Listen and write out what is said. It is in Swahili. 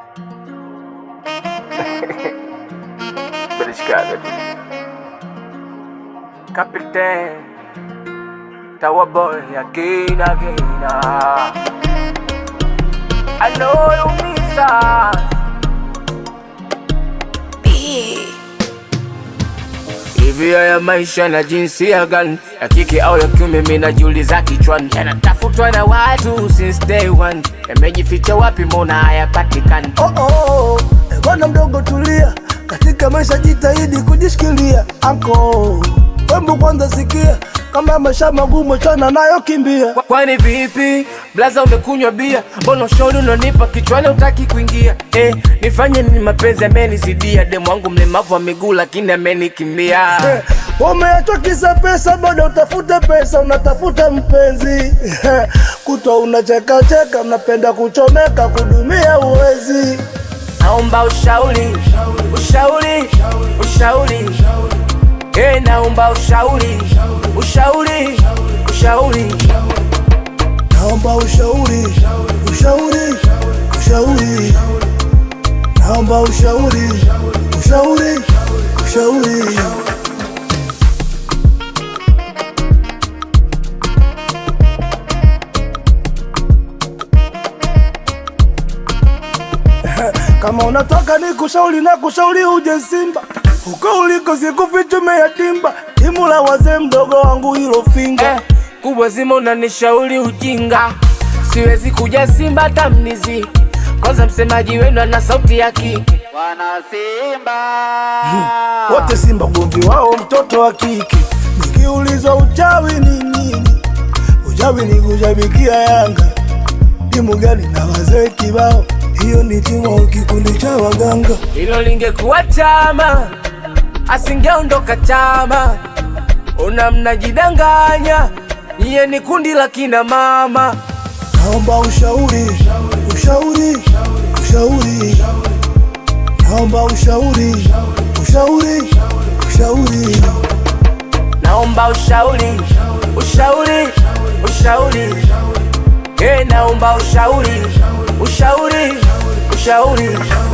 Beliscada. Captain. Tower boy again, again. ah. I know you miss us. Hivi haya maisha na jinsia gani ya kike au ya kiume, mimi najiuliza kichwani, yanatafutwa na watu since day one, yamejificha wapi? Mbona hayapatikani? Oh, oh, oh. Eh, Bwana mdogo tulia, katika maisha jitahidi kujishikilia. Anko wembu kwanza sikia, kama maisha magumu chana nayo kimbia. Kwa- Kwani vipi blaza, umekunywa bia? Mbona ushauri unanipa kichwani utaki kuingia? Eh, nifanye nini? Mapenzi amenizidia, demu wangu mlemavu wa miguu lakini amenikimbia. Eh, Umeachwa kisa pesa, bado utafute pesa, unatafuta mpenzi Eh, kutwa unacheka cheka, unapenda kuchomeka, kudumia uwezi. Naomba ushauri, ushauri, ushauri. Eh, naomba ushauri, ushauri, ushauri. Naomba ushauri, ushauri, ushauri. Naomba ushauri, ushauri, ushauri. Kama unataka ni kushauri na kushauri uje Simba, huko uliko sikufichume yatimba, timu la wazee mdogo wangu hilo finga Eh, kubwa zima unanishauri ujinga, siwezi kuja Simba hata mniziki. Kwanza msemaji wenu ana sauti ya kike. Wana Simba wote Simba ugomvi wao mtoto wa kike. Nikiulizwa uchawi ni nini, uchawi ni kushabikia Yanga. Timu gani na wazee kibao, hiyo ni timu au kikundi cha waganga. Hilo lingekuwa chama, asingeondoka chama. Una mnajidanganya, iye ni kundi la kina mama. Naomba ushauri, ushauri, ushauri. Naomba ushauri, ushauri, ushauri. Naomba ushauri, ushauri, ushauri. Eh, naomba ushauri, ushauri, ushauri.